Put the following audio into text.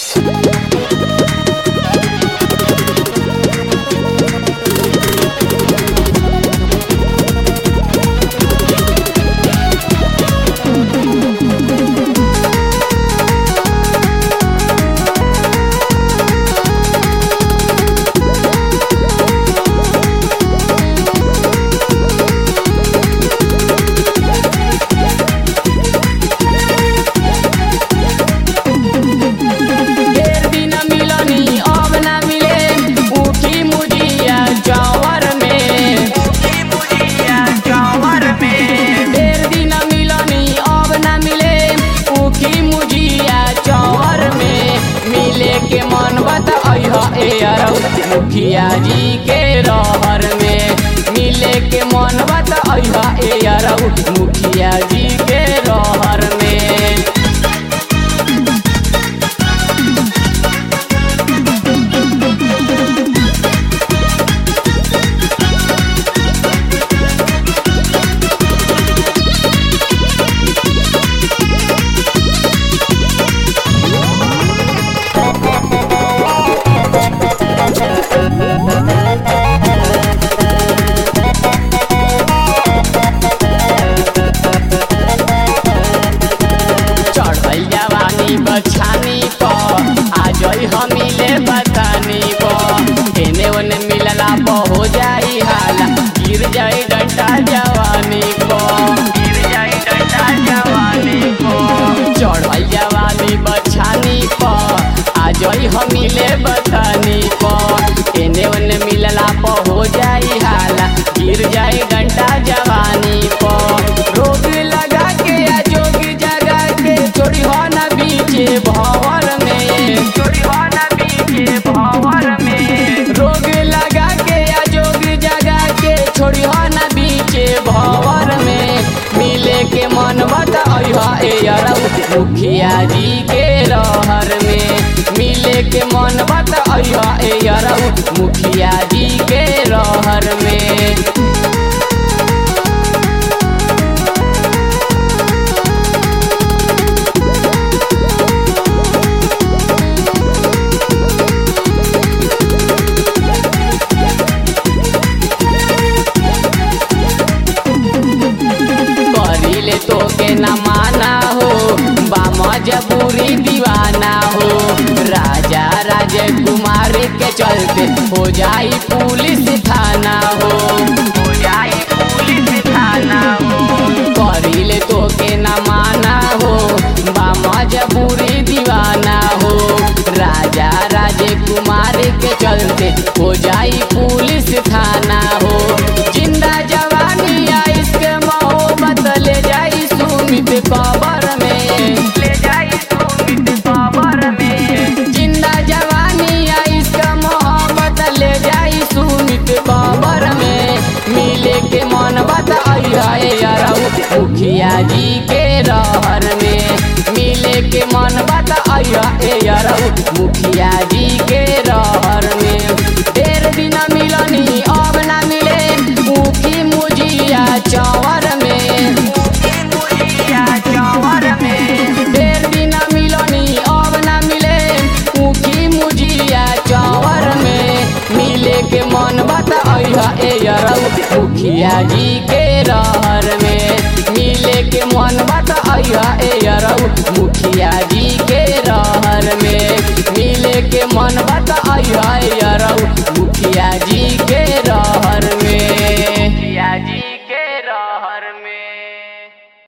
ढेर दिन मिलनी अब ना मिले ऊखी मुजिया जौवर में ढेर दिन मिलनी अब ना मिले ऊखी मुजिया जौवर में मिले के मन बता ए अरौ मुखिया जी के रहर में मिले के मन बता ए अरौ मुखिया जी के रहर में चढ़ल जवानी बछानी पर आ जई हमिले बतानी पर एने ओने मिलला पर हो जाई हाला गिर जाई डंडा जवानी पर गिर जाई डंडा जवानी पर चढ़ल जवानी बछानी पर आ जई हमिले बतानी पर एने ओने मिलला पर हो जाई हाला गिर जाई डंडा जवानी पर रोग लगा के आ जोग जगा के चोरी हो ना बीचे भंवर में चोरी हो ना बीचे भंवर में रोग लगा के आ जोग जगा के छोड़ी हो ना बीचे भंवर में मिले के मन बता ए अरौ मुखिया जी के रहर में मिले के मन बता ए अरौ मुखिया जी के रहर में करिले तो के न माना हो बा मजबूरी दीवाना हो राजा राजकुमार के चलते हो जाई पुलिस थाना हो हो जाई पुलिस थाना हो करिले तो के न माना हो बा मजबूरी दीवाना हो राजा राजकुमार के चलते हो जाई पुलिस थाना हो जिंदा जवानी या इसके मोहब्बत ले जाई सुमित कबर में ले जाई सुमित कबर में जिंदा जवानी या इसका मोहब्बत ले जाई सुमित कबर में मिले के मन बताई यारौ मुखिया जी के रहर में मिले के मन बताई यारौ मुखिया जी के रहर में ढेर दिन मिलनी अब ना मिले ऊखी मुजिया चौवर में ढेर दिन मिलनी अब ना मिले ऊखी मुजिया चौवर में मिले के मन बता ए अरौ मुखिया जी के रहर में मिले के मन बता ए अरौ मुखिया जी के रहर में मिले के मन बता